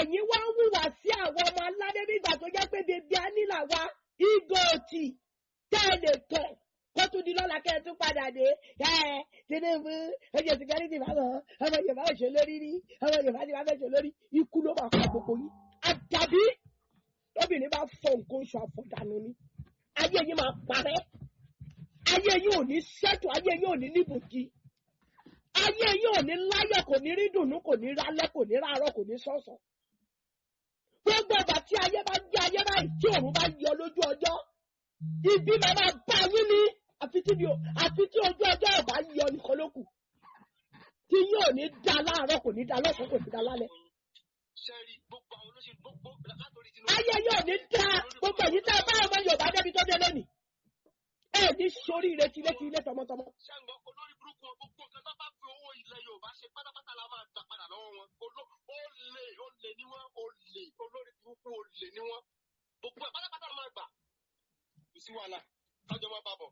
ẹ̀yin wá ń hùwà sí àwọn ọmọ aládé nígbà tó jẹ́ pé bèbí anílà wa igoti tẹ́ ẹ lè tọ̀ kó tún di lọ́la kẹ́ ẹ tún padà dé ẹ Tinubu ẹjẹ security báwọn ọmọ Yorùbá ò ṣe lórí rí ọmọ Yorùbá ti wá fẹ́ ṣe lórí ikú ló máa pa gbogbo yín àdàbí lóbìnrin bá fọ nǹkan oṣù àfọ̀dànù ni ayé yín máa parẹ́ ayé yín ò ní ṣètò ayé yín ò ní níbùkí ayé yín ò ní láyọ̀ kò ní rí dùnú kò ní rálẹ́ kò ní rárọ̀ kò ní sọ̀sọ̀ gbogbo ọgbà tí ayé bá jẹ́ ayé báyìí tí òun bá yọ lójú ọjọ́ ibi máa máa bá yín ní àfi tí mi ò àfi tí ojú ọjọ́ ọba yọ nìkan ló kù tí yín ò ní da láàárọ̀ kò ní da lọ́sàn-án kò ní da lálẹ́ sẹ́rí gbogbo àwọn olóṣèlú gbogbo látòrí Tinubu. ayé yín ò ní da gbogbo èyí tá a bá ọmọ Yorùbá débi tó dé lónìí ẹ ní sórí ìrètí létí ilé tọmọtọmọ ṣàǹgbọ́n olórí burúkú wọn gbogbo nǹkan tó bá fi owó ilẹ̀ Yorùbá ṣe pátápátá la máa gbà padà lọ́wọ́ wọn Olo- olè olè ni wọ́n olè olórí burúkú olè ni wọ́n gbogbo ẹ̀ pátápátá la máa gbà kò sí wàhálà kájọ máa bá bọ̀.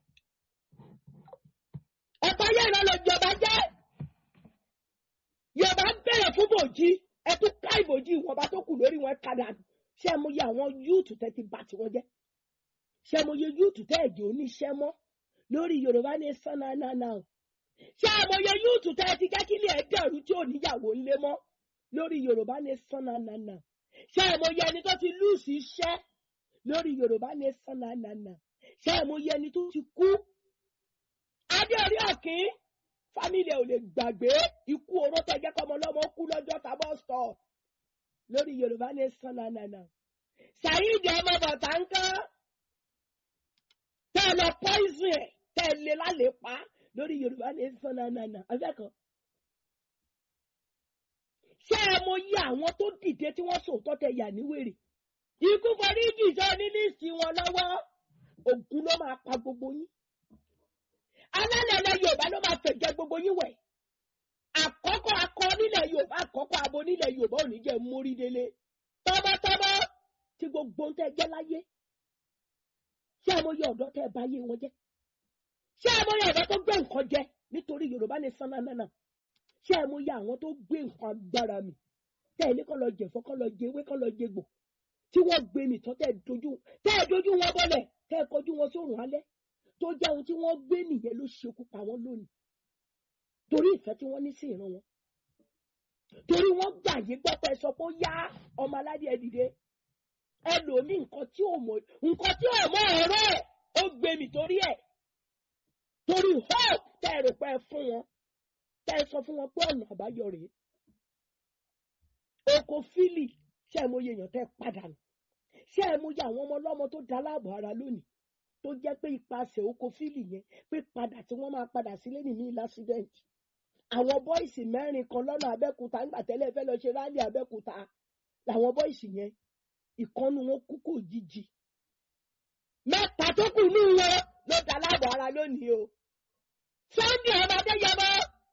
ọ̀pọ̀ ayé ìran lọ jọba jẹ́ Yorùbá ń bẹ̀rẹ̀ fún bòjì ẹ tún ká ìbòjì ìwọ̀nba tó kù lórí wọn kadà ṣé mo yẹ àwọn yúùtù tẹ́ ti bà tiwọn jẹ́ ṣé mo yẹ yúùtù tẹ́ ẹ̀jẹ̀ oníṣẹ́ mọ́ lórí Yorùbá ní sánánánà o ṣé mo yẹ yúùtù tẹ́ ti jẹ́ kí ilé ẹ̀ dẹ̀rú tí ò níyàwó ńlé mọ́ lórí Yorùbá ní sánánánà ṣé mo yẹ ẹni tó ti lùsì iṣẹ́ lórí Yorùbá ní sánánánà ṣé mo yẹ ẹni tó ti kú adé orí ọ̀kín fámìlì ẹ̀ ò lè gbàgbé ikú oró tẹ́jẹ́ kọ́mọ lọ́mọ kú lọ́jọ́ tábọ̀ sọ lórí Yorùbá ní sánánánà Saheed ọmọ bàtà ń kán tẹ́ ẹ lọ poison ẹ̀ tẹ́ ẹ lé lálẹ́ pa lórí Yorùbá ní sánánánà afẹ́kọ̀ọ́. ṣé ẹ mọ iye àwọn tó dìde tí wọ́n sòótọ́ tẹ yà ní wèrè ikú forí jìjọ ní líìsì wọn lọ́wọ́ ògùn ló máa pa gbogbo yín alálẹ̀lẹ̀ Yorùbá ló máa fẹ̀jẹ̀ gbogbo yín wẹ̀ àkọ́kọ́ akọ nílẹ̀ Yorùbá àkọ́kọ́ abo nílẹ̀ Yorùbá ò ní jẹ́ mórí délé tọ́mọtọ́mọ tí gbogbo ń tẹ́ jẹ́ láyé ṣé ẹ mọ iye ọ̀dọ́ tẹ́ ẹ bá yé wọn jẹ́ ṣé ẹ mọ iye ọ̀dọ́ tó gbé nǹkan jẹ nítorí Yorùbá ní sánánánà ṣé ẹ mọ iye àwọn tó gbé nǹkan agbára mi tẹ́ ẹ ní kọ́ lọ jẹ̀fọ́ kọ́ lọ jẹ ewé kọ́ lọ jẹ gbò tí wọ́n gbé mi tán tẹ́ ẹ dojú tẹ́ ẹ dojú wọn bọ́lẹ̀ tẹ́ ẹ kọjú wọn sórùn alẹ́ tó jẹ́ ohun tí wọ́n gbé nìyẹn ló ṣekú pa wọ́n lónìí torí ìfẹ́ tí wọ́n ní sí ìran wọn torí wọ́n gbàyè gbọ́ pé sọ pé ó yá ọmọ aládé ẹ dìde ẹlòmíì nǹkan tí ò mọ nǹkan tí ò mọ ọ̀rọ̀ ẹ̀ ó gbé mi torí ẹ̀ torí hope tẹ́ ẹ rò pé ẹ fún wọn tẹ́ ẹ sọ fún wọn pé ọ̀nà àbáyọ rèé oko fílì ṣé ẹ mọ iye èèyàn tẹ́ ẹ padà nù ṣé ẹ mọ iye àwọn ọmọ ọlọ́mọ tó dá láàbò ara lónìí tó jẹ́ pé ipasẹ̀ oko fílì yẹn pé padà tí wọ́n máa padà sílé nìmí lásìdẹ̀ǹtì àwọn bọ́ìsì mẹ́rin kan lọ́nà abẹ́kúta nígbà tẹ́lẹ̀ fẹ́ lọ ṣe rálì abẹ́kúta làwọn bọ́ìsì yẹn ìkọ́nu wọn kú kò jíjì mẹ́ta tó kù ní wọn ló dá láàbò ara lónìí o Sunday ọmọ adéyẹmọ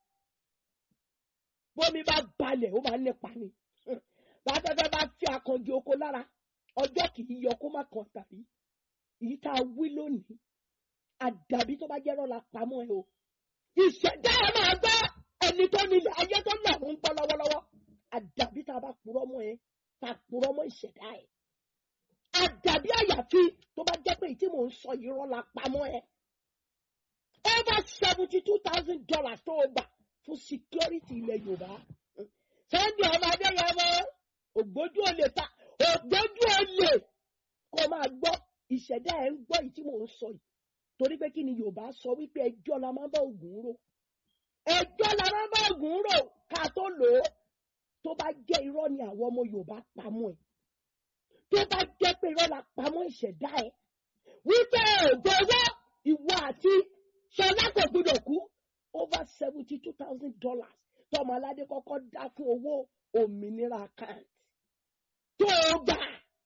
bómi bá balẹ̀ ó máa ń nípa ni bàtẹ́fẹ́ bá fi àkànjì oko lára ọjọ́ kì í yọ kó má kàn tàbí èyí tá a wí lónìí àdàbí tó bá jẹ́rọ̀ la pamọ́ ẹ o ìṣẹ̀dá ẹ máa gbọ́ ẹni tó nílẹ̀ ayé tó lẹ̀ ń gbọ́ lọ́wọ́lọ́wọ́ àdàbí tá a bá purọ́ mọ́ ẹ tá a purọ́ mọ́ ìṣẹ̀dá ẹ àdàbí àyàfi tó bá jẹ́ pé èyí tí mò ń sọ yìí rọ́ la pamọ́ ẹ over seventy two thousand dollars tó o gbà fún security ilẹ̀ Yorùbá Sunday ọmọ adéyẹmọ ògbójú olè ta ògbójú olè kó máa gbọ́ ìṣẹ̀dá ẹ̀ ń gbọ́ yìí tí mò ń sọ yìí torí pé kí ni Yorùbá sọ wípé ẹjọ́ la máa ń bá Ògún rò ẹjọ́ la máa ń bá Ògún rò ká tó lò ó tó bá jẹ́ irọ́ ni àwọn ọmọ Yorùbá pamọ́ ẹ̀ tó bá jẹ́ pé irọ́ la pamọ́ ìṣẹ̀dá ẹ̀ wípé ògbówó ìwọ àti Ṣọlá kò gbọdọ̀ kú over seventy two thousand dollars tọmọ aládé kọ́kọ́ dá fún owó òmìnira account tó o gbà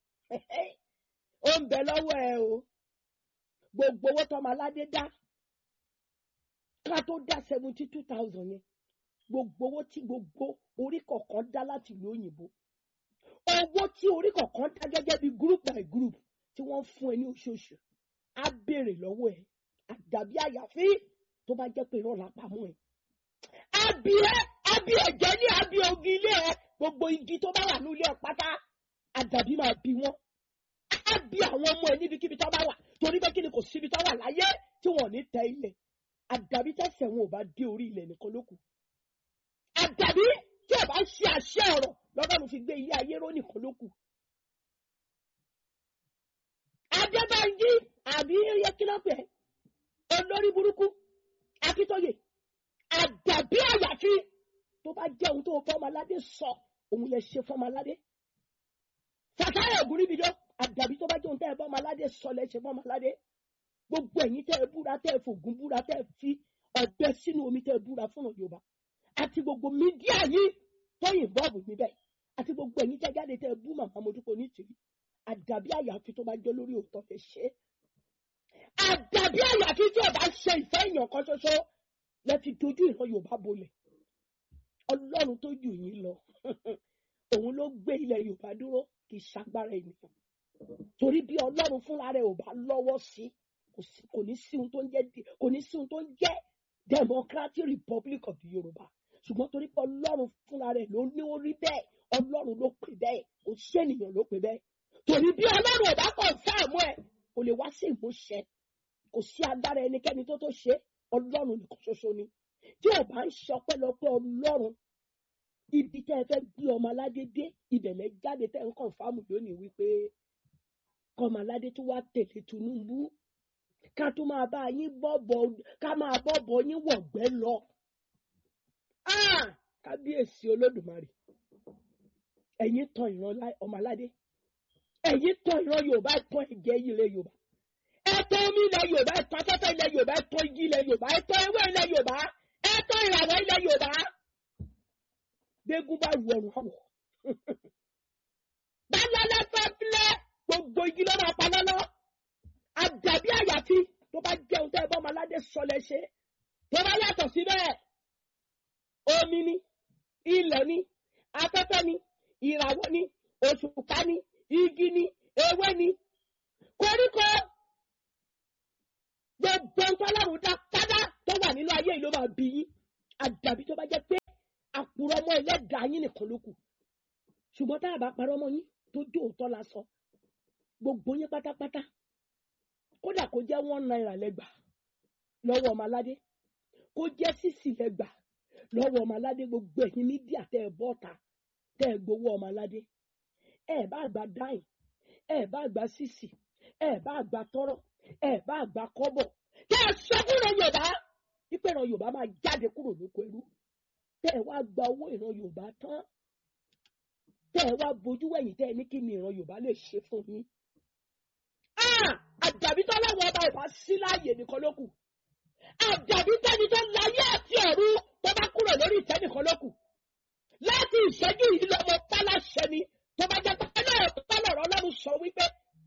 ó ń bẹ lọ́wọ́ ẹ o gbogbo owó tọmọ aládé dá ká tó dá seventy two thousand yẹn gbogbo owó tí gbogbo orí kọ̀ọ̀kan dá láti ìlú òyìnbó owó tí orí kọ̀ọ̀kan dá gẹ́gẹ́ bí group by group tí wọ́n fún ẹ ní oṣooṣù á béèrè lọ́wọ́ ẹ àdàbí àyàfi tó bá jẹ́ pé irọ́ la pamọ́ ẹ. àbí ẹ àbí ẹ̀jẹ̀ ní àbí ogi ilé ẹ gbogbo igi tó bá wà ní ilé ẹ̀ pátá àdàbí máa bí wọn á bí àwọn ọmọ ẹ níbikíbi tó bá wà torí pé kí ni kò síbi tó wà láyé tí wọn ò ní tẹ ilẹ̀ àdàbí tẹ̀sẹ̀ wọn ò bá dé orí ilẹ̀ nìkan ló kù àdàbí tí ò bá ṣe àṣẹ ọ̀rọ̀ lọ́dọ̀ọ́nù fi gbé ilé ayé ró nìkan ló kù. adébánjí àbí iye kílọ̀pẹ̀ olórí burúkú akíntóye àdàbí àyàfi tó bá jẹ́ ohun tó fọmọládé sọ òun lè ṣe fọmọládé sàkáyà ògúnríbidó àdàbí tó bá jẹ́ ohun tẹ́ ẹ fọmọládé sọ lè ṣe fọmọládé gbogbo ẹ̀yin tẹ́ ẹ búra tẹ́ ẹ fògùn búra tẹ́ ẹ fi ọ̀bẹ sínú omi tẹ́ ẹ búra fún Yorùbá àti gbogbo mídíà yìí tó yìnbọn níbẹ̀ àti gbogbo ẹ̀yin tẹ́ jáde tẹ́ ẹ bú màmá mojúkọ nítorí àdàbí àyàfi tó bá jẹ́ lórí òótọ́ fẹ́ ṣe é àdàbí àyàfi tí ọba ṣe ìfẹ́ èèyàn kan ṣoṣo lẹ ti dojú ìran Yorùbá bolẹ̀ Ọlọ́run tó jù yín lọ òun ló gbé ilẹ̀ Yorùbá dúró kì í ṣagbára ènìyàn torí bí Ọlọ́run fúnra rẹ̀ ò bá lọ́wọ́ sí kò ní sí ohun tó ń jẹ́ kò ní sí ohun tó ń jẹ́ Democratic Republic of the Yorùbá ṣùgbọ́n torí pé Ọlọ́run fúnra rẹ̀ ló ní ó rí bẹ́ẹ̀ Ọlọ́run ló pè bẹ́ẹ̀ kò sí ènìyàn ló pè bẹ́ẹ̀ torí bí Ọlọ́run ò bá kọ̀ fáàmù ẹ̀ kò lè wá sí ìmúṣẹ kò sí agbára ẹnikẹ́ni tó tó ṣe Ọlọ́run nìkan ṣoṣo ni tí ò bá ń ṣọpẹ́lọpẹ́ Ọlọ́run ibi tẹ́ ẹ fẹ́ gbé ọmọ aládé dé ibẹ̀lẹ̀ jáde tẹ́ ń kàn fáàmù lónìí wípé kọ́mọ aládé tó wá tẹ̀lé Tinubu ká tó máa bá yín bọ́bọ̀ ká máa bọ́bọ̀ yín wọ̀gbẹ́ lọ. kábíyèsí olódùmarè ẹ̀yin tan ìran ọmọ aládé ẹ̀yin tan ìran yorùbá tan ẹ̀jẹ̀ ilẹ̀ yorùbá ẹ̀tọ́ omi ilẹ̀ yorùbá ẹ̀tọ́ afẹ́fẹ́ ilẹ̀ yorùbá ẹ̀tọ́ igi ilẹ̀ yorùbá ẹ̀tọ́ ewé ilẹ̀ yorùbá ẹ̀tọ́ ìràwọ̀ ilẹ̀ yorùbá gbégún bá ru ọrùn àwọ̀ bálálá fẹ́ filẹ̀ gbogbo igi ló máa pa lọ́lọ́ àdàbí àyàfi tó bá jẹun tẹ́ ẹ bọ́ ọmọládé sọlẹ̀ ṣe tó bá yàtọ̀ síbẹ̀ omi ni ilẹ̀ ni afẹ́fẹ́ ni ìràwọ̀ ni òṣùpá ni igi ni ewé ni koríko gbogbo ntọ́lọ́run dá pátá tó wà nínú ayé yìí ló máa bí yín àdàbí tó bá jẹ́ pé àkùrọ̀ ọmọ ẹlẹ́dàá yín nìkan ló kù ṣùgbọ́n tá a bá parọ́ ọmọ yín tó jó òótọ́ la sọ gbogbo yín pátápátá kódà kó jẹ́ one naira lẹ́gbà lọ́wọ́ ọmọ aládé kó jẹ́ sísì lẹ́gbà lọ́wọ́ ọmọ aládé gbogbo ẹ̀yin mídíà tẹ́ ẹ bọ́ta tẹ́ ẹ gbowó ọmọ aládé ẹ bá gba dáìn ẹ bá gba sísì ẹ bá gba tọrọ ẹ bá gba kọ́bọ̀ tẹ́ ẹ sọ fún ìran yorùbá wípé ìran yorùbá máa jáde kúrò lóko ẹrú tẹ́ ẹ wá gba owó ìran yorùbá tán tẹ́ ẹ wá bojú wẹ̀yìn tẹ́ ẹ ní kí ni ìran yorùbá lè ṣe fún yín àdàbí tó láwọn ọba ìbá sí láàyè nìkan ló kù àdàbí tẹni tó láyé àti ọ̀run tó bá kúrò lórí ìtẹ́ nìkan ló kù láti ìṣẹ́jú yìí lọ́mọ pálásẹ ni tó bá jẹ́ pálọ̀ pálọ̀ ọlọ́run sọ wípé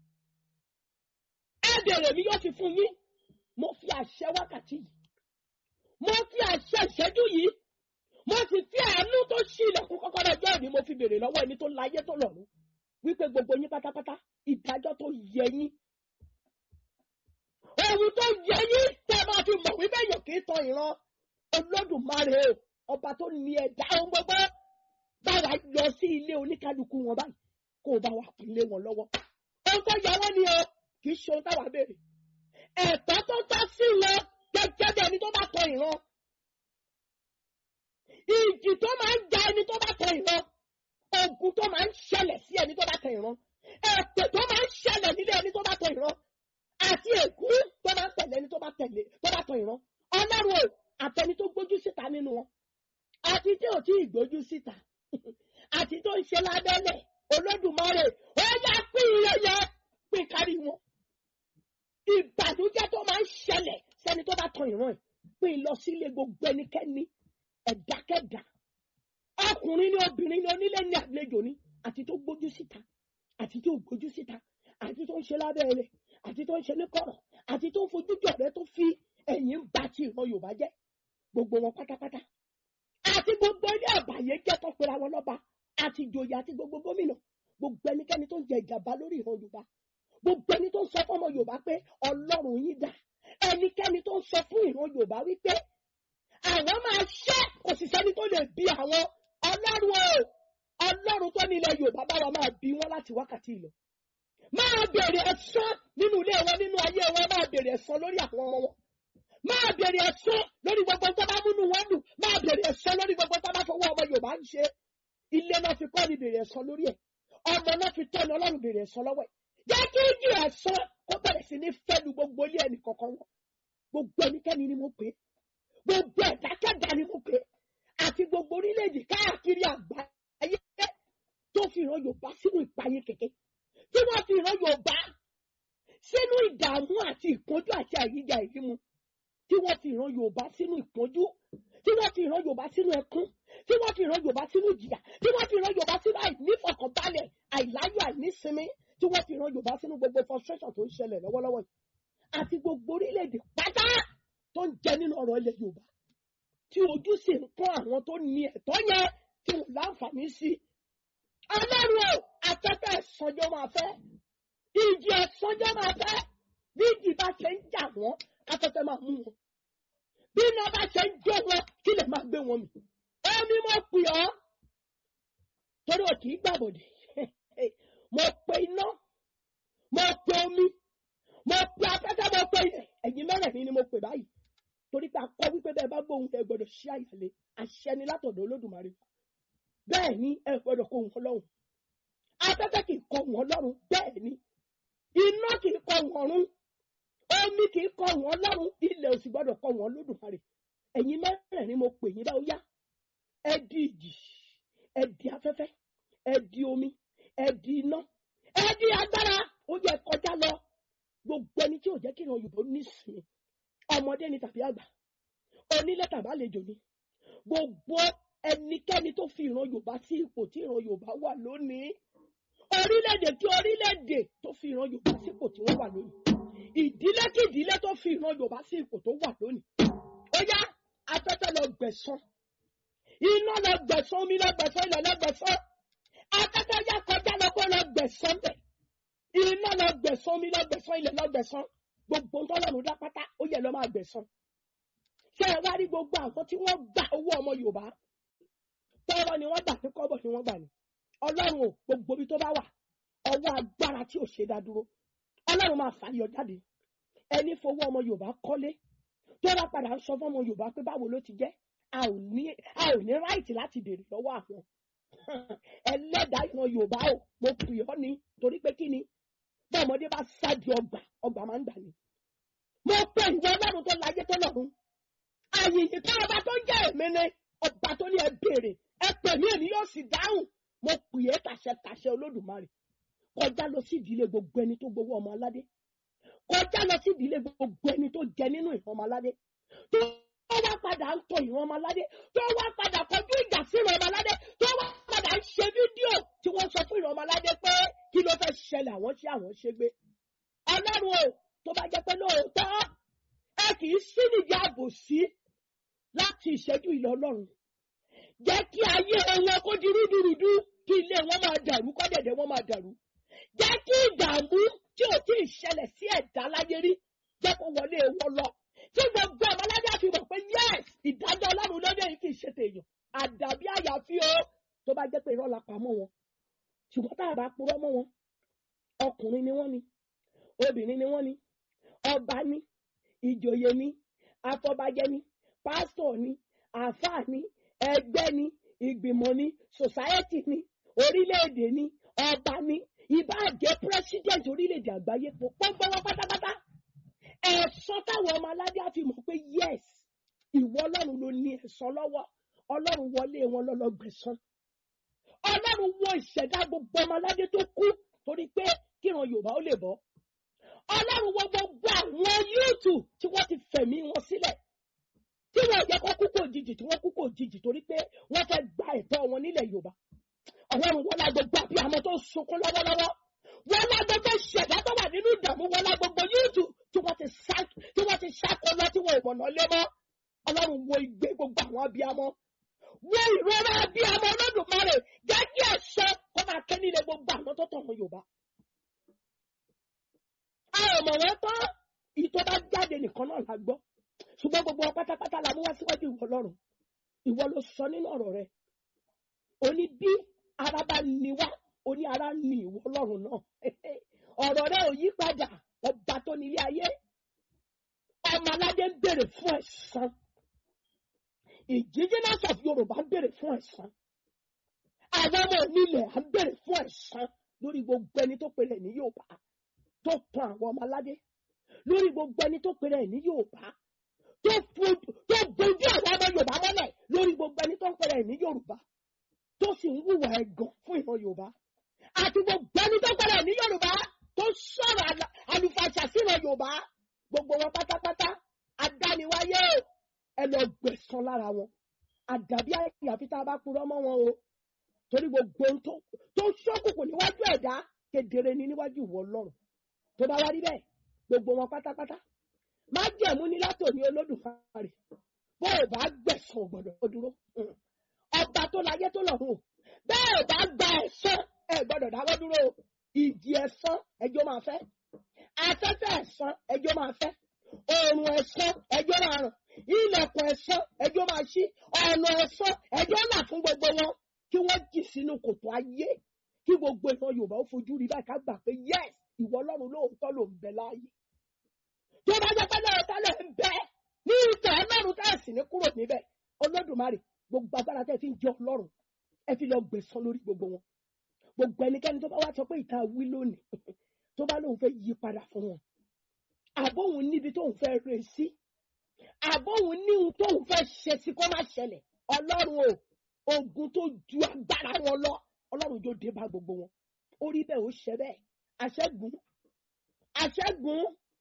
ẹ bèrè mi yóò fi fún yín mo fi àṣẹ wákàtí yìí mo fi àṣẹ ìṣẹ́jú yìí mo sì fi àánú tó ṣí ilẹ̀kùn kọ́kọ́rọ́ ẹjọ́ ìní mo fi bèrè lọ́wọ́ ẹni tó láyé tó lọ́run wípé gbogbo yín pátápátá ìdájọ́ tó yẹ yín ohun tó yẹ yín tẹ́ máa fi mọ̀ wípé èèyàn kì í tan ìran olódùmarè ọba tó ní ẹ̀dá ohun gbogbo báwa lọ sí ilé oníkálukú wọn báyìí kó o bá wa kí ilé wọn lọ́wọ́ ohun tó yẹ wọ́n ni o kì í ṣe ohun táwa béèrè ẹ̀tọ́ tó tọ́ sí wọn gẹ́gẹ́ bí ẹni tó bá tan ìran ìjì tó máa ń ja ẹni tó bá tan ìran ogun tó máa ń ṣẹlẹ̀ sí ẹni tó bá tan ìran ẹ̀pẹ̀ tó máa ń ṣẹlẹ̀ nílé ẹni tó bá tan ìran àti èkú tó máa ń tẹ̀lé ẹni tó bá tẹ̀lé tó bá tan ìran ọlọ́run o àtẹni tó gbójú síta nínú wọn àti tí ò tí ì gbójú síta àti tó ń ṣe lábẹ́lẹ̀ olódùmarè ó yá pín iye yẹ pín kárí wọn ìbànújẹ́ tó máa ń ṣẹlẹ̀ sẹ́ni tó bá tan ìran ẹ̀ pín lọ sílé gbogbo ẹnikẹ́ni ẹ̀dákẹ́dá ọkùnrin ni obìnrin ni onílé ní àlejò ni àti tó gbójú síta àti tó gbójú síta àti tó ń ṣe lábẹ́ rẹ̀ àti tó ń ṣe ní kọ̀rọ̀ àti tó ń fojú jọ rẹ tó fi ẹ̀yìn bá ti ìran Yorùbá jẹ́ gbogbo wọn pátápátá àti gbogbo ilé àbàyè jẹ́ tó pera wọn lọ́ba àti ìjòyè àti gbogbo gómìnà gbogbo ẹnikẹ́ni tó ń jẹ ìjàmbá lórí ìran Yorùbá gbogbo ẹni tó ń sọ fún ọmọ Yorùbá pé Ọlọ́run yín dá ẹnikẹ́ni tó ń sọ fún ìran Yorùbá wípé àwọn máa ṣẹ́ kò sì sẹ́ni tó lè bí àwọn Ọlọ́run o tó ní ilẹ̀ yorùbá bá wa máa bí wọn láti wákàtí ìlọ máa bèrè ẹ̀san nínú ilé wọn nínú ayé wọn máa bèrè ẹ̀san lórí àwọn ọmọ wọn máa bèrè ẹ̀san lórí gbogbo tó bá múnú wọn dùn máa bèrè ẹ̀san lórí gbogbo tó bá fọwọ́ ọmọ yorùbá ń ṣe ilé náà fi kọ́ ni bèrè ẹ̀san lórí ẹ̀ ọmọ náà fi tọ́ni ọlọ́run bèrè ẹ̀san lọ́wọ́ ẹ̀ jẹ́ kí ìjì ẹ̀san kó bẹ̀rẹ̀ sí ní fẹ́lu gbogbo ilé ẹnì kọ̀ọ̀kan wọn gbogbo ẹnikẹ́ni ni mo pè é gbogbo ẹ̀dákẹ́dá ni mo pè é àti gbogbo orílẹ̀-èdè káàkiri àgbáyé tó fi ìran yorùbá sínú ìpayé kẹ̀kẹ́ tí wọ́n fi ìran yorùbá sínú ìdààmú àti ìpọ́njú àti àyíjà ìrímu tí wọ́n fi ìran yorùbá sínú ìpọ́njú tí wọ́n fi ìran yorùbá sínú ẹkún tí wọ́n fi ìran yorùbá sínú ìjìyà tí wọ́n fi ìran yorùbá sínú àìnífọkànbalẹ̀ àìláyọ̀ àìnísinmi tí wọ́n fi ìran yorùbá sínú gbogbo frustration tó ń ṣẹlẹ̀ lọ́wọ́lọ́wọ́ yìí àti gbogbo orílẹ̀-èdè pátá tó ń jẹ nínú ọ̀rọ̀ ilẹ̀ yorùbá tí ojú sì ń pọ́n àwọn tó ní ẹ̀tọ́ yẹn tí wọ́n láǹfààní sí i. ọlọ́run o afẹ́fẹ́ ẹ̀sánjọ́ máa fẹ́ ìjì ẹ̀sánjọ́ máa fẹ́ bí ìjì bá ṣe ń jà wọ́n afẹ́fẹ́ máa mú wọn bí iná bá ṣe ń jó wọn kí lè máa gbé wọn mì. ẹni mo pè ọ́ torí o kì í gbàbọ̀dẹ̀ mo pe iná mo pe omi mo pe afẹ́fẹ́ mo pe ilẹ̀ ẹ̀yin mẹ́rẹ̀ẹ̀rin ni mo pè báyìí torí pé akọ wípé bẹ́ẹ̀ bá gbóhùn ẹ gbọ́dọ̀ ṣí àyàlé àṣẹ ni látọ̀dọ̀ olódùmarè bẹ́ẹ̀ ni ẹ gbọ́dọ̀ kó wọn lọ́rùn afẹ́fẹ́ kì í kọ wọn lọ́rùn bẹ́ẹ̀ ni iná kì í kọ wọn rún omi kì í kọ wọn lọ́rùn ilẹ̀ òsì gbọ́dọ̀ kọ wọn lódùmarè ẹ̀yin mẹ́rẹ̀ẹ̀rin mo pè yín bá ó yá ẹ di ìjì ẹ di afẹ́fẹ́ ẹ di omi ẹ di iná ẹ di agbára ó yẹ kọjá lọ gbogbo ẹni tí ò jẹ́ kí ìran Yorùbá nísìnyí ọmọdé ni tàbí àgbà onílé tàbí àlejò ni gbogbo ẹnikẹ́ni tó fi ìran yorùbá sí ipò tí ìran yorùbá wà lónìí orílẹ̀-èdè tí orílẹ̀-èdè tó fi ìran yorùbá sí ipò tí wọ́n wà lónìí ìdílé kí ìdílé tó fi ìran yorùbá sí ipò tó wà lónìí ó yá afẹ́fẹ́ lọ gbẹ̀san iná lọ gbẹ̀san omi lọ gbẹ̀san ilẹ̀ lọ gbẹ̀san afẹ́fẹ́ yá kọjá lọ kó lọ gbẹ̀san bẹ̀ iná lọ gbẹ̀san omi lọ gbẹ̀san ilẹ̀ lọ gbẹ̀san gbogbo ntọ́lọ́run dá pátá ó yẹ lọ máa gbẹ̀san ṣé ẹ wá rí gbogbo àwọn tí wọ́n gba owó ọmọ yorùbá tọ́rọ ni wọ́n gbà pé kọ́bọ̀ ni wọ́n gbà ní ọlọ́run ò gbogbo ibi tó bá wà ọwọ́ agbára tí ò ṣe dá dúró ọlọ́run máa fàyọ jáde ẹni fowó ọmọ yorùbá kọ́lé tó bá padà ń sọ fún ọmọ yorùbá pé báwo ló ti jẹ́ a ò ní a ò ní ráìtì láti béèrè lọ́wọ́ àwọn ẹlẹ́dàá ìran yorùbá ò mo pè ọ́ ni torí pé kí ni bí ọmọdé bá ṣáàdì ọgbà ọgbà máa ń gbà ní. mo pè ìwọ ọlọ́run tó láyé tó lọ́run àyìnyín ká ọba tó jẹ́ èmi ni ọba tó ní ẹ béèrè ẹ pè mí èmi yóò sì dáhùn mo pè é tàṣẹtàṣẹ olódùmarè kọjá lọ sí ìdílé gbogbo ẹni tó gbowó ọmọ aládé kọjá lọ sí ìdílé gbogbo ẹni tó jẹ nínú ìran ọmọ aládé tó wá padà ń tọ ìran ọmọ aládé tó wá padà kọjú ìjà sí ìran ọmọ aládé tó wá padà ń ṣe fídíò tí wọ́n sọ fún ìran ọmọ aládé pé kí ló fẹ́ ṣẹlẹ̀ àwọn ṣé àwọn ṣe gbé ọlọ́run o tó bá jẹ́ pé lóòótọ́ ẹ kì í sí nìyí àbòsí láti ìṣẹ́jú ìlọ ọlọ́run jẹ́ kí ayé wọn kó di rúdurùdu kí ilé wọn máa dàrú kọ́dẹ̀dẹ̀ wọn máa dàrú jẹ́ kí ìdààmú tí ò tí ì ṣẹlẹ̀ sí ẹ̀dá láyé rí jẹ́ kó wọlé wọn lọ tí gbogbo ọmọládé àfi mọ̀ pé yes ìdájọ́ ọlọ́run lóde yìí kì í ṣe tèèyàn àdàbí àyàfi o tó bá jẹ́ pé irọ́ la pamọ́ wọn ṣùgbọ́n tá a bá purọ́ mọ́ wọn ọkùnrin ni wọ́n ni obìnrin ni wọ́n ni ọba ni ìjòyè ni afọbajẹ ni pásítọ̀ ni àáfàá ni ẹgbẹ́ ni ìgbìmọ̀ ni sòsáyẹ́tì ni orílẹ̀-èdè ni ọba ni ìbáàjẹ́ pírẹ́sídẹ̀ntì orílẹ̀-èdè àgbáyé pọ̀ pọ́npọ́n pátápátá ẹ̀sọ́ táwọn ọmọ aládé á fi mọ̀ pé yes ìwọ ọlọ́run ló ní ẹ̀sọ́ lọ́wọ́ ọlọ́run wọlé wọn lọ́lọ́gbẹ̀sán ọlọ́run wọ ìṣẹ̀dá gbogbo ọmọ aládé tó kú torí pé kíran yorùbá ó lè bọ́ ọlọ́run wọ gbogbo àwọn yúùtù tí wọ́n ti fẹ̀mí wọn sílẹ̀ tí wọ́n jẹ́ kó kú kò jìjì tí wọ́n kú kò jìjì torí pé wọ́n fẹ́ gba ẹ̀tọ́ wọn nílẹ̀ yorùbá ọlọ́run wọn la gbogbo àbí àmọ́ tó sunkún lọ́wọ́lọ́wọ́ wọn la gbogbo ṣẹ̀dá tó wà nínú ìdààmú wọn la gbogbo yúùtù tí wọ́n ti sá tí wọ́n ti ṣàkó lọ tí wọ́n ìmọ̀nà lé mọ́ ọlọ́run wo ìgbé gbogbo àwọn abiyamọ wo ìrora abiyamọ olódùmarè jẹ́ kí ẹ̀ṣọ́ kó máa ké nílé gbogbo àwọn tó tọ̀nà yorùbá a ò mọ̀ wọ́n tán ìtọ́ bá jáde nìkan náà la gbọ́ ṣùgbọ́n gbogbo wọn pátápátá la mú wá síwájú ìwọ lọ́rùn ìwọ ló sọ nínú ọ̀rọ̀ rẹ ó ní bí ara bá ní alágbára ni ìwọ ọlọ́run náà ọ̀rọ̀ rẹ ò yí padà ọba tó nílé ayé ọmọ aládé ń béèrè fún ẹ̀san indigenous of yorùbá ń béèrè fún ẹ̀san àwọn ọmọ onílẹ̀ à ń béèrè fún ẹ̀san lórí gbogbo ẹni tó pèrè ní yorùbá tó tan àwọn ọmọ aládé lórí gbogbo ẹni tó pèrè ní yorùbá tó fojú tó bojú àwọn ọmọ yorùbá mọ́lẹ̀ lórí gbogbo ẹni tó pèrè ní yorùbá tó sì ń hùwà ẹ̀gàn fún ìran yorùbá àti gbogbo ẹni tó pèrè ní yorùbá tó sọ̀rọ̀ àlà- àlùfàṣà sí ìran yorùbá gbogbo wọn pátápátá adániwáyé o ẹ lọ gbẹ̀san lára wọn àdàbí àyàfi tá a bá purọ́ mọ́ wọn o torí gbogbo ohun tó tó ṣókùnkùn níwájú ẹ̀dá kedere ní níwájú ìwọ ọlọ́run tó bá wá rí bẹ́ẹ̀ gbogbo wọn pátápátá má jẹ̀mú ní látòní olódùmarè bó o bá gbẹ̀san ò gbọ́dọ̀ kó dúró Mm. ọba tó láyé tó lọ́run o bẹ́ẹ̀ ò bá gba ẹ̀san ẹ gbọ́dọ̀ dáwọ́ dúró o ìjì ẹ̀san ẹjọ́ máa fẹ́ afẹ́fẹ́ ẹ̀san ẹjọ́ máa fẹ́ oòrùn ẹ̀san ẹjọ́ máa ràn ilẹ̀kùn ẹ̀san ẹjọ́ máa ṣí ọ̀nà ẹ̀san ẹjọ́ là fún gbogbo wọn kí wọ́n jì sínú kòtò ayé kí gbogbo ìran yorùbá ó fojú rí báyìí ká gbà pé yes ìwọ ọlọ́run lóòótọ́ ló ń bẹ láàyè tó bá jẹ́ pé lóòótọ́ ló ń bẹ ní ìtàn ọlọ́run tá ẹ̀ sì ní kúrò níbẹ̀ olódùmarè gbogbo agbára tẹ́ ẹ fi ń jẹ ọlọ́run ẹ fi lọ gbẹ̀san lórí gbogbo wọn gbogbo ẹnikẹ́ni tó bá wá sọ pé ìta wí lónìí tó bá lóun fẹ́ yí padà fún wọn àbóhun níbi tóun fẹ́ rè sí àbóhun níhun tóun fẹ́ ṣe sí kó má ṣẹlẹ̀ ọlọ́run o ogun tó ju agbára wọn lọ ọlọ́run yóò dé bá gbogbo wọn orí bẹ́ẹ̀ ó ṣẹ bẹ́ẹ̀ àṣẹ́gun àṣẹ́gun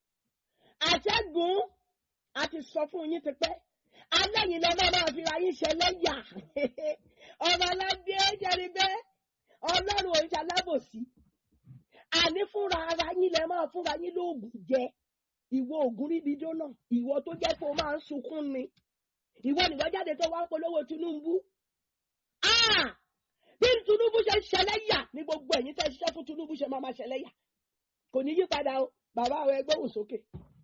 àṣẹ́gun a ti sọ fún yín tipẹ́ alẹ́ yìí lọ́mọ máa fi ra yín ṣẹlẹ́yà ọmọ aládé jẹ́rìí bẹ́ẹ̀ ọlọ́run ò ń ṣalábòsí àní fúnra ara yín lẹ máa fúnra yín lóògùn jẹ ìwọ ògùn ríbi dóná ìwọ tó jẹ́ pé o máa ń sunkún ni ìwọ nìwọ jáde tó wá ń polówó Tinubu Ah! bí Tinubu ṣe ń ṣẹlẹ́yà ní gbogbo ẹ̀yin tẹ́ ṣiṣẹ́ fún Tinubu ṣe máa máa ṣẹlẹ́yà kò ní yí padà o bàbá àwọn ẹgbẹ́ òun sókè.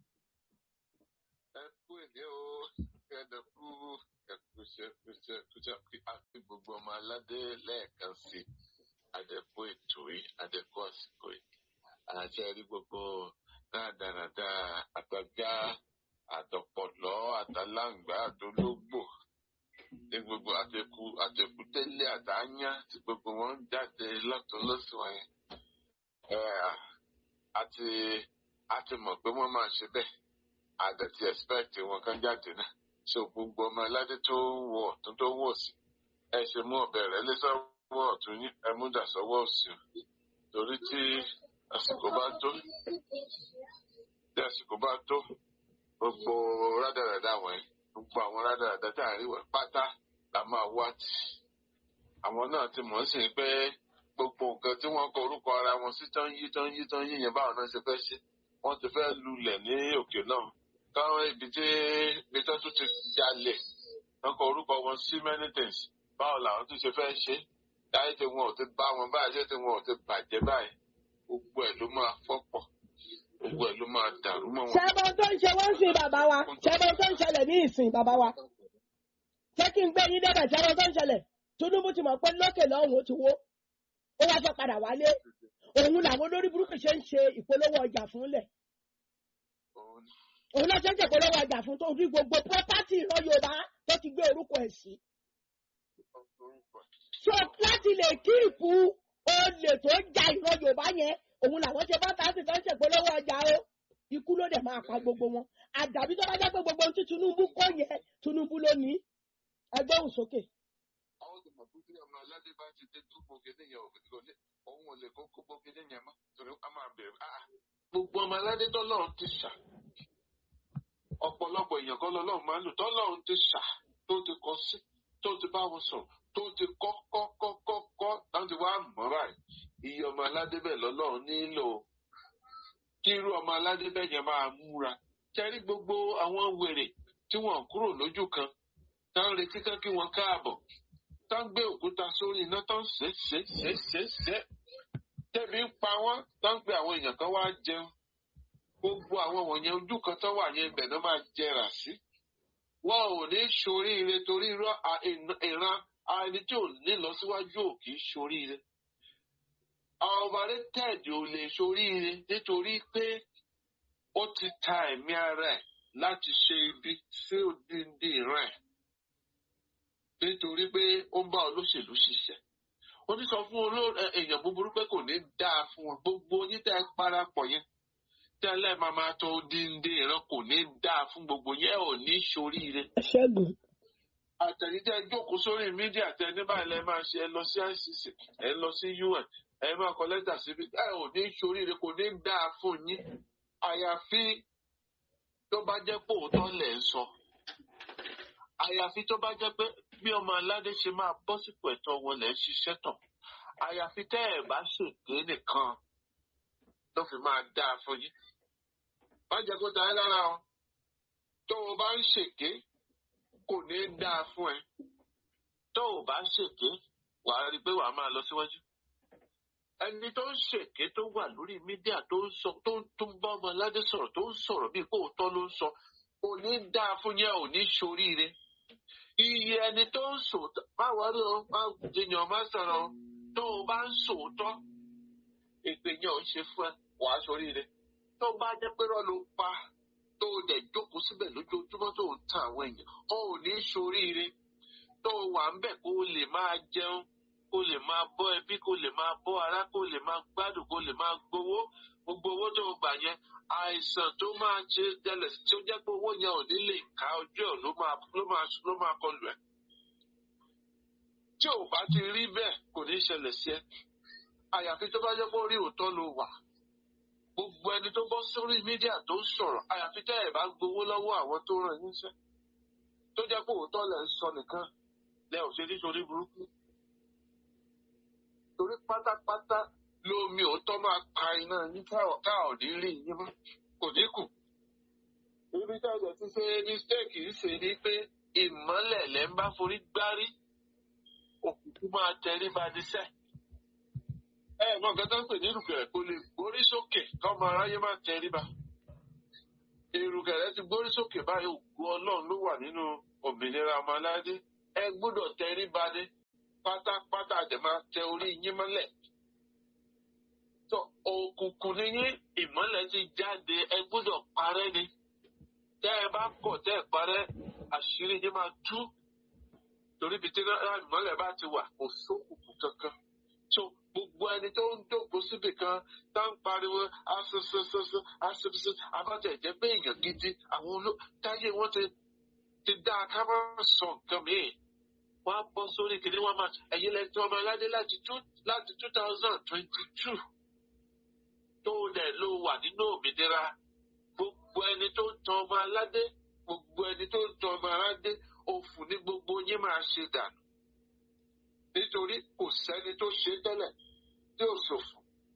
ẹ kú èdè o ẹdẹ kú ẹkúṣẹ kúṣẹ kúṣẹ àti gbogbo ọmọ aládé lẹ́ẹ̀kan sí àdẹkù ètò yìí àdẹkù àsìkò yìí àṣẹ rí gbogbo dáadáa àtàjá àtọpọlọ àtàláǹgbá àtológbò ní gbogbo àtẹkù àtẹkù tẹlẹ àtàányá tí gbogbo wọn ń jáde lọ́tùn lọ́sùn wọn yẹn ẹ àti àti mọ̀ pé wọ́n máa ṣe bẹ́ẹ̀ àdàtì expect wọn kan jáde náà so gbogbo ọmọ aládé tó wọ ọ̀tún tó wọ sí ẹ ṣe mú ọ̀bẹ rẹ̀ lé sọ́wọ́ ọ̀tún yín ẹ mú dà sọ́wọ́ òsì o torí tí àsìkò bá tó tí àsìkò bá tó gbogbo rádaràdà wọ̀nyí gbogbo àwọn rádaràdà tá à ń rí wọ̀nyí pátá la máa wá tì àwọn náà ti mọ̀ sí pé gbogbo nǹkan tí wọ́n kọ orúkọ ara wọn sí tán yí tán yí tán yí yẹn báwọn náà ṣe fẹ́ ṣe wọ́n ti fẹ́ lulẹ̀ ní òkè náà káwọn ibi tí ibi tó tún ti jalè wọ́n kọ orúkọ wọn sí many things báwo làwọn tún ṣe fẹ́ ṣe láyé tí wọn ò ti bá wọn báyìí ṣé tí wọn ò ti bàjẹ́ báyìí gbogbo ẹ̀ ló máa fọ́pọ̀ gbogbo ẹ̀ ló máa dàrú mọ́ wọn. ṣẹ́bọn tó ń ṣe wọ́n sìn bàbá wa ṣẹ́bọn tó ń ṣẹlẹ̀ ní ìsìn bàbá wa ṣé kí n gbé yín débẹ̀ ṣẹ́bọn tó ń ṣẹlẹ̀ Tinubu ti mọ̀ pé lókè lọ́hùn ó ti wó ó wá fẹ́ padà wálé òun làwọn olórí burúkú ṣe ń ṣe ìpolówó ọjà fúnlẹ̀ Òun ni òun náà ṣe ń ṣèpolówó ọjà fún tó rí gbogbo pọ́pátì ìran Yorùbá tó ti gbé orúkọ ẹ̀ sí. orúkọ ẹ̀. so láti lè kí ìkú olè tó ja ìran Yorùbá yẹn òun làwọn ṣe bá tàbí tó ń ṣèpolówó ọjà o ikú ló dẹ̀ máa pa gbogbo wọn àdàbí tó bá jẹ́ pé gbogbo ohun tí Tinubu kọ́ yẹn Tinubu ló ní ẹgbẹ́ òun sókè. àwọn tó mọ̀ pé tí ọmọ aládé bá ti dé dúpọ̀ kéde yẹn òfin kò lè òun ò lè kó kókó kéde yẹn mọ́ torí a máa bẹ̀rẹ̀ ah gbogbo ọmọ aládé tọ́lọ́run ti ṣà ọ̀pọ̀lọpọ̀ èèyàn kan lọ́lọ́run máa ń lò tọ́lọ́run ti ṣà tó ti kọ sí tó ti bá wọn sọ̀rọ̀ tó ti kọ́ kọ́ kọ́ kọ́ kọ́ láti wá mọ́ báyìí iye ọmọ aládé bẹ́ẹ̀ lọ́lọ́run nílò kí irú ọmọ aládé bẹ́ẹ̀ yẹn máa múra kẹ́rí gbogbo àwọn wèrè tí wọ́n kúrò lójú kan tá ń retí kán kí wọ́n káàbọ̀ tá ń gbé òkúta sórí iná tó ń ṣe ṣe ṣe ṣe ṣe tẹ̀bí ń pa wọ́n tá ń pe àwọn èèyàn kan wá jẹun gbogbo àwọn wọ̀nyẹn ojú kan tó wà yẹn ibẹ̀ náà máa jẹrà sí wọn ò ní ṣoríire torí irọ́ à- ìran ẹni tí ò ní lọ síwájú ò kì í ṣoríire overrated ò lè ṣoríire nítorí pé ó ti ta ẹ̀mí ara ẹ̀ láti ṣe ibi sí òdìndín ìran ẹ̀ nítorí pé ó ń bá olóṣèlú ṣiṣẹ́ ó ní sọ fún oló- ẹ- èèyàn búburú pé kò ní dáa fún wọn gbogbo onítẹ̀ parapọ̀ yẹn tẹ́lẹ̀ máa máa tọ òdìndín ìran kò ní dáa fún gbogbo yẹn ò ní ṣoríire ṣẹ́gun àtẹ̀yìntẹ́ jókòó sórí mídíà tẹ ní báyìí lẹ máa ṣe ẹ lọ sí icc ẹ lọ sí un ẹ máa kọ lẹ́tà síbi ẹ ò ní ṣoríire kò ní dáa fún yín àyàfi tó bá jẹ́ pé òótọ́ lẹ̀ ń sọ àyàfi tó bá jẹ́ pé bí ọmọ aládé ṣe máa bọ́ sípò ẹ̀tọ́ wọn lẹ̀ ń ṣiṣẹ́ tán àyàfi tẹ́ ẹ̀ bá ṣèké nìkan tó fi máa dáa fún yín má jẹ́ kó ta ẹ́ lára o tó o bá ń ṣèké kò ní dáa fún ẹ tó o bá ṣèké wàá rí i pé wàá máa lọ síwájú ẹni tó ń ṣèké tó wà lórí mídíà tó ń sọ tó ń tó ń bá ọmọ aládé sọ̀rọ̀ tó ń sọ̀rọ̀ bíi pé òótọ́ ló ń sọ kò ní dáa fún yẹn ò ní ṣoríire iye ẹni tó ń sòótọ́ má wọlé o má jiyàn má sọ̀rọ̀ o tó o bá ń sòótọ́ èpè yẹn ò ń ṣe fún ẹ wàá ṣoríire tó bá jẹ́ pé rọ́ ló pa tó o dẹ̀ jókòó síbẹ̀ lójoojúmọ́ tó o ń tan àwọn èèyàn o ò ní ṣoríire tó o wà ń bẹ̀ kó o lè máa jẹun kó o lè máa bọ́ ẹbí kó o lè máa bọ́ ará kó o lè máa gbádùn kó o lè máa gbowó gbogbo owó tó o gbà yẹn àìsàn tó máa ṣe jẹlẹ̀ tí ó jẹ́ pé owó yẹn ò ní lè ká ojú ẹ̀ ló máa ló máa ló máa kọlù ẹ̀ tí ò bá ti rí bẹ́ẹ̀ kò ní ṣẹlẹ̀ sí ẹ àyàfi tó bá jẹ́ pé orí òótọ́ ló wà gbogbo ẹni tó bọ́ sórí mídíà tó ń sọ̀rọ̀ àyàfi tẹ́ ẹ̀ bá gbowó lọ́wọ́ àwọn tó ràn yín sẹ́ tó jẹ́ pé òótọ́ lẹ̀ ń sọ nìkan lẹ ò ṣe nítorí burúkú torí pátápátá lómi òótọ́ máa pa iná yín ká- ká ò ní rí yín mọ́ kò ní kù ibi tí ọjà ti ṣe mistake ń ṣe ni pé ìmọ́lẹ̀ lẹ́ ń bá forí gbárí òkùnkùn máa tẹrí ba níṣẹ́ ẹ mọ nǹkan tó ń pè ní ìrùkẹ̀rẹ̀ kò lè gbórí sókè kọ́mọ aráyé má tẹríba ìrùkẹ̀rẹ̀ ti gbórí sókè báyìí ògo ọlọ́run ló wà nínú òmìnira ọmọ aládé ẹ gbọ́dọ̀ tẹríba ní pátápátá àdẹ̀ máa tẹ orí yín mọ́lẹ̀ tó òkùnkùn ní yín ìmọ́lẹ̀ ti jáde ẹ gbọ́dọ̀ parẹ́ ni tẹ́ ẹ bá kọ̀ tẹ́ ẹ parẹ́ àṣírí yín máa tú torí ibi tí náà ìmọ́lẹ̀ bá ti wà kò sókùnkùn kankan so gbogbo ẹni tó ń jókòó síbì kan tá ń pariwo asosososó asososo abájá ìjẹ́ pé èèyàn gidi àwọn oló táyé wọn ti ti dá a ká má sọ nǹkan mìíràn wọn á bọ́ sórí kìnìún wọn máa ẹ̀yin lẹ́yìn tí wọ́n máa ládé láti two láti two thousand twenty two tó dẹ̀ ló wà nínú òmìnira gbogbo ẹni tó ń tan ọmọ aládé gbogbo ẹni tó ń tan ọmọ aládé òfò ní gbogbo yín máa ṣe dànù nítorí kò sẹ́ni tó ṣe tẹ́lẹ̀ tí ò ṣòfò.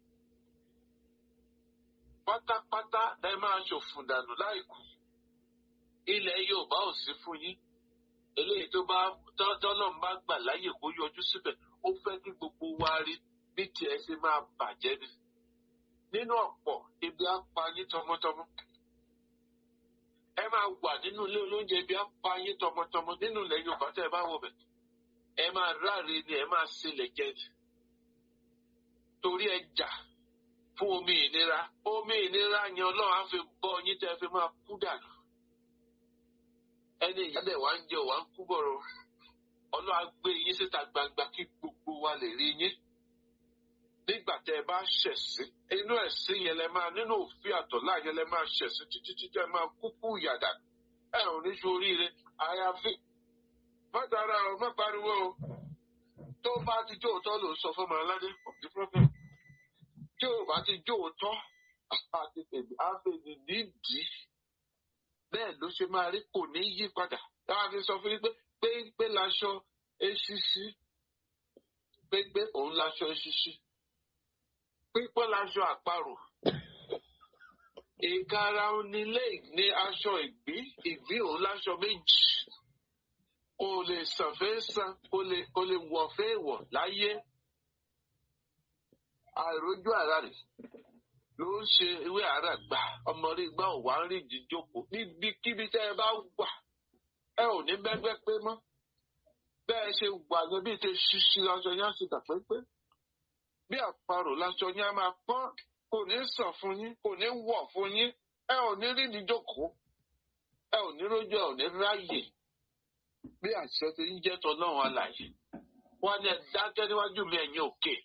pátápátá ẹ máa ṣòfò dànù láìkú. ilẹ̀ yorùbá ò sí fún yín. eléyìí tó bá tọ́nà bá gbà láyè kó yọjú síbẹ̀ ó fẹ́ kí gbogbo wa rí bí tiẹ̀ ṣe máa bàjẹ́ ni. nínú ọ̀pọ̀ ibi á pa yín tọmọtọmọ. ẹ máa wà nínú ilé olóúnjẹ ibi á pa yín tọmọtọmọ nínú ilẹ̀ yorùbá tẹ́ ẹ bá wọ̀ bẹ̀ ẹ máa ráre ni ẹ máa sílẹ̀ jẹ ni torí ẹ jà fún omi ìnira omi ìnira yẹn ọlọ́run á fi bọ́ yín tẹ́ ẹ fi máa kú dànù ẹni ìyálẹ̀ wá ń jẹ wá ń kú bọ̀rọ̀ ọlọ́run á gbé yín síta gbangba kí gbogbo wa lè rí yín nígbà tẹ́ ẹ bá ṣẹ̀sín inú ẹ̀sìn yẹn lẹ máa nínú òfin àtọ̀lá yẹn lẹ máa ṣẹ̀sín títí títí ẹ máa kúkú yàdà ẹ ò ní ṣoríire àyàfi má dára o má pariwo o tó bá ti jó òótọ́ ló ń sọ fún ọmọ aládé ọ̀dí problem tí ò bá ti jó òótọ́ àti tèmi àfẹnì nídìí bẹ́ẹ̀ ló ṣe máa rí kò ní yí padà táwa fi sọ fún yín pé péńpé laṣọ eṣiṣi péńpé òun laṣọ eṣiṣi pípọ́n laṣọ àparò ìkara onílé ní aṣọ ìgbín ìgbín òun láṣọ méjì kò lè sànfẹ́ san kò lè kò lè wọ̀fẹ́ wọ̀ láyé àìrójú ara rẹ̀ ló ń ṣe ewé ara gbà ọmọ rí gbà ò wá ń rí ìdíjókòó níbikíbi tẹ́ ẹ bá wà ẹ ò ní bẹ́gbẹ́ pé mọ́ bẹ́ẹ̀ ṣe wà ní bí ti ṣíṣí aṣọ yẹn á sì dà pépé bí àpò àparò láṣọ yín á máa pọ́n kò ní sàn fún yín kò ní wọ̀ fún yín ẹ ò ní rí ìdíjókòó ẹ ò ní rójú ẹ ò ní ráyè bí àṣẹ ti ń jẹ́ tọ́lọ́run alàyè wọ́n ní ẹ dákẹ́ níwájú mi ẹ̀yin òkè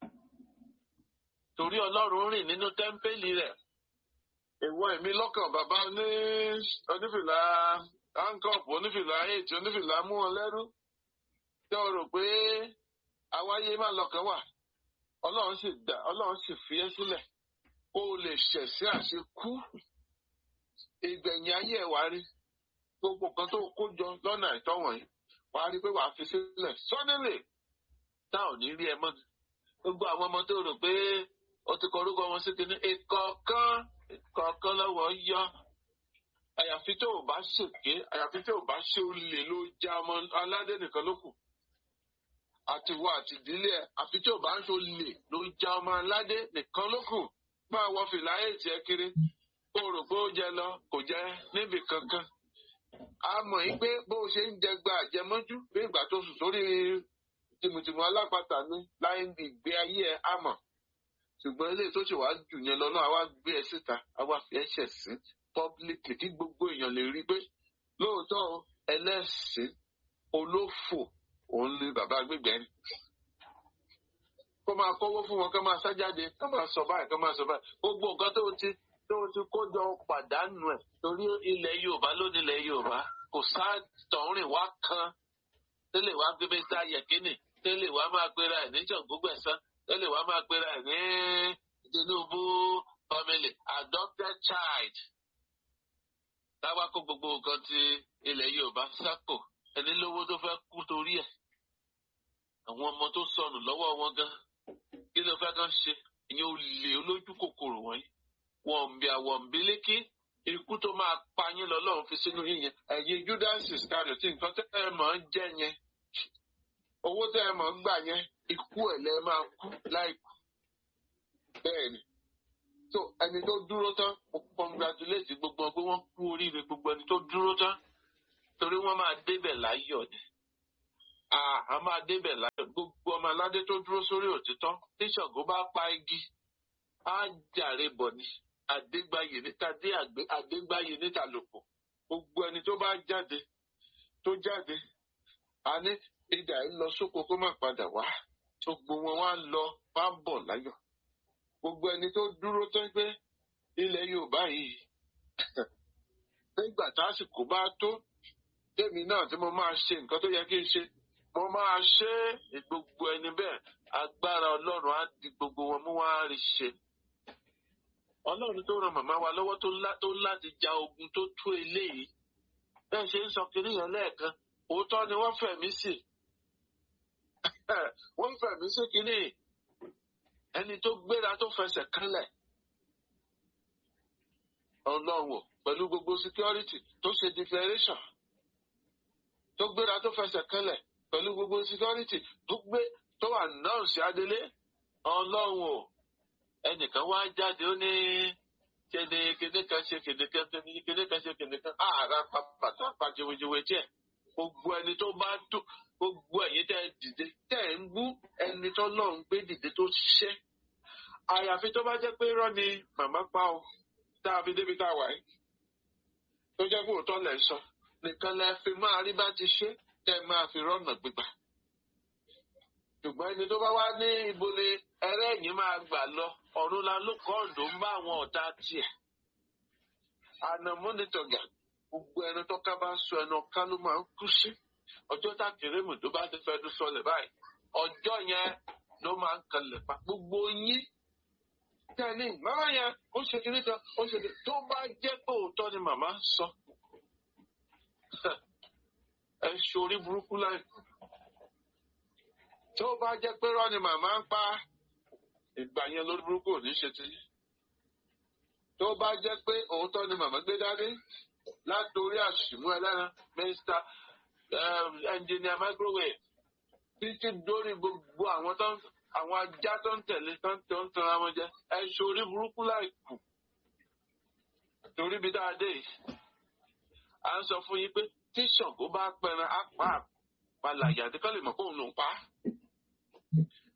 torí ọlọ́run rìn nínú tẹ́ḿpẹ́lì rẹ̀ ìwọ èmi lọ́kàn bàbá oní onífìlà hankọ́ọ̀pù onífìlà eight onífìlà mú wọn lẹ́rú tẹ́ ọ rò pé àwáyé má lọ́kàn wà ọlọ́run sì dá ọlọ́run sì fi ẹ́ sílẹ̀ kó o lè ṣẹ̀sí àṣekú ìgbẹ̀yìn ayé ẹ̀ wá rí gbogbo kan tó kó jọ lọ́nà àìtọ́ wọ̀nyí wà á rí pé wà á fi sílẹ̀ sọ́nílẹ̀ tá ò ní rí ẹ mọ́ gbogbo àwọn ọmọ tó rò pé ó ti kọ orúkọ wọn sí kinní ìkọ̀ọ̀kan ìkọ̀ọ̀kan lọ́wọ́ yọ àyàfi tó o bá ṣèké àyàfi tó o bá ṣe olè ló já ọmọ aládé nìkan ló kù àti wọ àti ìdílé ẹ àfi tí ò bá ń ṣe olè ló já ọmọ aládé nìkan ló kù máa wọ fìlà ètì ẹ kiri kó o rò pé ó jẹ lọ kò jẹ níbì kankan a mọ̀ yín pé bó o ṣe ń jẹ gba àjẹmọ́jú bí ìgbà tó sùn sórí tìmùtìmù alápatà ní láyé ìgbé ayé ẹ á mọ̀ ṣùgbọ́n ilé tó ṣe wàá jù yẹn lọ náà a wá gbé ẹ síta a wá fi ẹ̀ṣẹ̀ sí publicly kí gbogbo èèyàn lè rí i pé lóòótọ́ o, ẹlẹ́sìn olófò òun ni bàbá gbígbẹ́ ni. kó máa kówó fún wọn kó máa sá jáde kó máa sọ báyìí kó máa sọ báyìí gbogbo nǹkan tó ti tó ti kó jọ pàdánù ẹ̀ torí ilẹ̀ yorùbá lónìí ilẹ̀ yorùbá kò sá tọ̀húnrìn wá kan tẹ́lẹ̀ wá gbé mẹ́ta yẹ̀kínì tẹ́lẹ̀ wá máa gbéra ẹ̀ ní ṣàngógbẹ̀sán tẹ́lẹ̀ wá máa gbéra ẹ̀ ní tinubu family adopted child táwa kó gbogbo nǹkan ti ilẹ̀ yorùbá sápò ẹni lówó tó fẹ́ kú torí ẹ̀ àwọn ọmọ tó sọnù lọ́wọ́ wọn gan kí ló fẹ́ kàn ṣe ìyẹn ò lè olójú kòkòrò wọ̀nyí wọ̀nbí àwọ̀nbí lékè ikú tó máa pa yín lọ́lọ́run fi sínú yín yẹn ẹ̀yin judas iscariot nǹkan tẹ́ ẹ mọ̀ ń jẹ́ yẹn owó tẹ́ ẹ mọ̀ ń gbà yẹn ikú ẹ̀ lẹ́ máa kú láìkú bẹ́ẹ̀ ni so ẹni tó dúró tán mo congratulate gbogbo wọn pé wọ́n kú oríire gbogbo ẹni tó dúró tán torí wọ́n máa débẹ̀ láyọ̀ ni a a máa débẹ̀ láyọ̀ gbogbo ọmọ aládé tó dúró sórí òtítọ́ tí Ṣàngó bá pa igi á jàre bọ̀ ni àdégbáyé níta dé àgbé- àdégbáyé níta lòpọ̀ gbogbo ẹni tó bá jáde tó jáde a ní ìdá yìí lọ sóko kó má padà wá gbogbo wọn wá lọ wá bọ̀ láyọ̀ gbogbo ẹni tó dúró tó ń gbé ilẹ̀ Yorùbá yìí nígbà tásìkò bá tó tèmi náà tí mo máa ṣe nǹkan tó yẹ kí n ṣe mo máa ṣe é gbogbo ẹni bẹ́ẹ̀ agbára Ọlọ́run á di gbogbo wọn mú wá rí ṣe Ọlọ́run tó ran màmá wa lọ́wọ́ tó lá- tó láti ja ogun tó tó eléyìí bẹ́ẹ̀ ṣe ń sọ kiri yẹn lẹ́ẹ̀kan òótọ́ ni wọ́n fẹ̀mí sí wọ́n fẹ̀mí sí kiri ẹni tó gbéra tó fẹsẹ̀ kánlẹ̀ Ọlọ́run pẹ̀lú gbogbo security tó ṣe declaration tó gbéra tó fẹsẹ̀ kánlẹ̀ pẹ̀lú gbogbo security tó gbé tó wà náà sí adélé Ọlọ́run o ẹnìkan wá jáde ó ní kéde kéde kan ṣe kéde kan kéde kan ṣe kéde kan ààrà pàtàkì pàjẹwéjẹwé díẹ̀ gbogbo ẹni tó bá tó gbogbo ẹ̀yin tẹ́ ẹ dìde tẹ́ ẹ ń gbú ẹni tó lọ́run gbé dìde tó ṣiṣẹ́ àyàfi tó bá jẹ́ pé irọ́ ni màmá pa o tá a fi débi tá a wà yìí tó jẹ́ pé òótọ́ lẹ̀ ń sọ nìkan lẹ fi máa rí bá ti ṣe tẹ́ ẹ máa fi rọ́nà gbígbà ṣùgbọ́n ẹni tó bá wá ní ibo ni ẹrẹ́yìn máa gbà lọ ọ̀run la ló kọ́ ọ̀dọ́ ń bá àwọn ọ̀tá tiẹ̀ ànàmúnitọ̀gà gbogbo ẹni tó ká bá sọ ẹnu ká ló máa ń kú sí ọjọ́ tá kérésìmù tó bá ti fẹ́ẹ́ sọlẹ̀ báyìí ọjọ́ yẹn ló máa ń kalẹ̀ pa gbogbo yín tẹ́ni màmá yẹn ó ṣe kiri kan ó ṣe kiri tó bá jẹ́ pé òótọ́ ni màmá sọ ẹ ṣorí burúkú láì tó bá jẹ́ pé rọ́ ni màmá ń pa ìgbà yẹn lórí burúkú ò ní ṣe ti tó bá jẹ́ pé òótọ́ ni màmá gbé dání látòrí àṣìmú ẹlẹ́ran mr engineer microwave títí dórí gbogbo àwọn tó ń àwọn ajá tó ń tẹ̀lé tó ń tó ń tan ara wọn jẹ ẹ ṣorí burúkú láì kù torí bí dáadé yìí à ń sọ fún yín pé tí Ṣàngó bá pẹran á pa àpàlàyé àti kọ́ lè mọ̀ pé òun ló ń pa á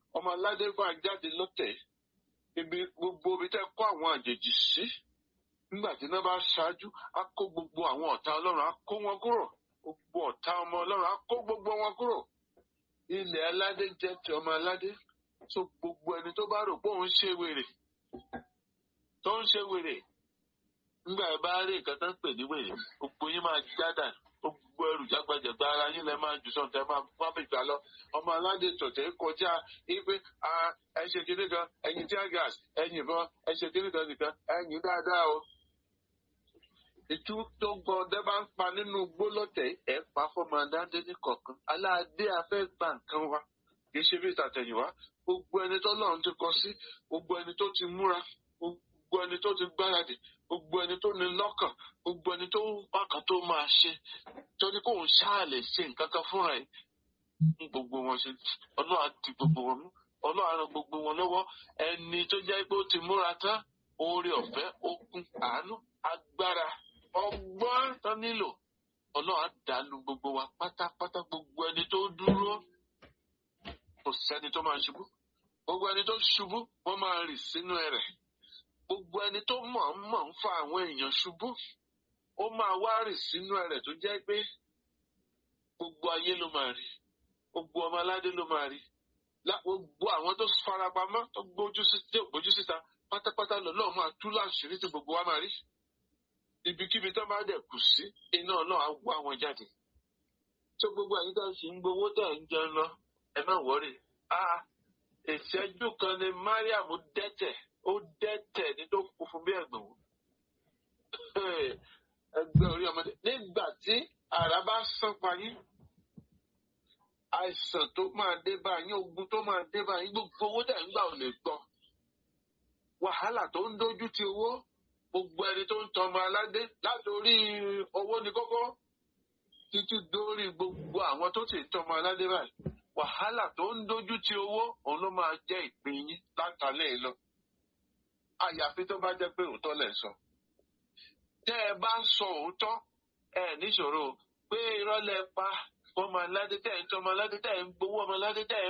ọmọ aládé máa jáde lọ́tẹ̀ ibi gbogbo ibi tẹ́ kó àwọn àjèjì sí nígbà tí iná bá ṣáájú á kó gbogbo àwọn ọ̀tá ọlọ́run á kó wọn kúrò gbogbo ọ̀tá ọmọ ọlọ́run á kó gbogbo wọn kúrò ilẹ̀ aládé jẹ́ ti ọmọ aládé so gbogbo ẹni tó bá rò pé òun ṣe wèrè tó ń ṣe wèrè nígbà ẹ bá rí nǹkan tó ń pè ní wèrè gbogbo yín máa jádà gbogbo ẹrù jágbajàgba ara yín lẹ máa jù sọ̀tẹ̀ máa wá bí gbà lọ ọmọ aládé tọ̀tẹ̀ kọjá ipe ẹ ṣe kíní kan ẹyin tí a gas ẹyin ìbọn ẹ ṣe kíní kan nìkan ẹyin dáadáa o. ìtú tó gbọ́ ọdẹ bá ń pa nínú gbólọ́tẹ̀ ẹ̀ pa fọmọ aládé ní kọ̀ọ̀kan aládé afẹ́ gbà nǹkan wa kì í ṣe bí ìtàtẹ̀yìnwá gbogbo ẹni tó lọ́run ti kọ sí gbogbo ẹni tó ti múra gbogbo ẹni tó ti gbáradì gbogbo ẹni tó ní lọ́kàn gbogbo ẹni tó bákan tó máa ṣe tó ní kóun ṣáà lè ṣe nǹkan kan fúnra ẹ̀ ń gbogbo wọn ṣe ọlọ́run á di gbogbo wọn mú ọlọ́run á ran gbogbo wọn lọ́wọ́ ẹni tó jẹ́ pé ó ti múra tán oore ọ̀fẹ́ okun àánú agbára ọgbọ́n tán nílò ọlọ́run á dàlú gbogbo wa pátápátá gbogbo ẹni tó dúró kò sẹ́ni tó máa ṣubú gbogbo ẹni tó ṣubú wọ́n máa rì sínú ẹ̀rẹ̀ gbogbo ẹni tó mọ̀ ń mọ̀ ń fa àwọn èèyàn ṣubú ó máa wá rì sínú ẹ̀rẹ̀ tó jẹ́ pé gbogbo ayé ló máa rí gbogbo ọmọ aládé ló máa rí gbogbo àwọn tó farapamọ́ tó gbójú síta pátápátá lọ́lọ́run máa tú láṣìírí tí gbogbo wa máa rí ibikíbi tó bá dẹ̀ kù sí iná náà á wá wọn jáde tó gbogbo àyíká tó ṣì ń gbowó tẹ̀ ń jẹun lọ ẹ má wọrí ìṣẹ́jú kan ni Mariam dẹ́tẹ̀ ó dẹ́tẹ̀ ní tó kú fún bí ẹ̀gbọ́n wò ẹgbẹ́ orí ọmọdé nígbà tí àrá bá sán pa yín àìsàn tó máa dé bá yín ogun tó máa dé bá yín gbogbo owó dẹ̀ ń gbà ò lè gbọ́ wàhálà tó ń dojú ti owó gbogbo ẹni tó ń tọmọ aládé látòrí owó ní kókó títí dórí gbogbo àwọn tó sì tọmọ aládé báyìí wàhálà tó ń dojú ti owó òun ló máa jẹ́ ìpín yín látàlẹ́ lọ àyàfi tó bá jẹ́ pé òótọ́ lẹ̀ sọ. tẹ́ ẹ bá ń sọ òótọ́ ẹ níṣòro pé irọ́ lẹ pa ọmọ aládé tẹ̀ ń tọ́ ọmọ aládé tẹ̀ ń gbowó ọmọ aládé tẹ̀ ń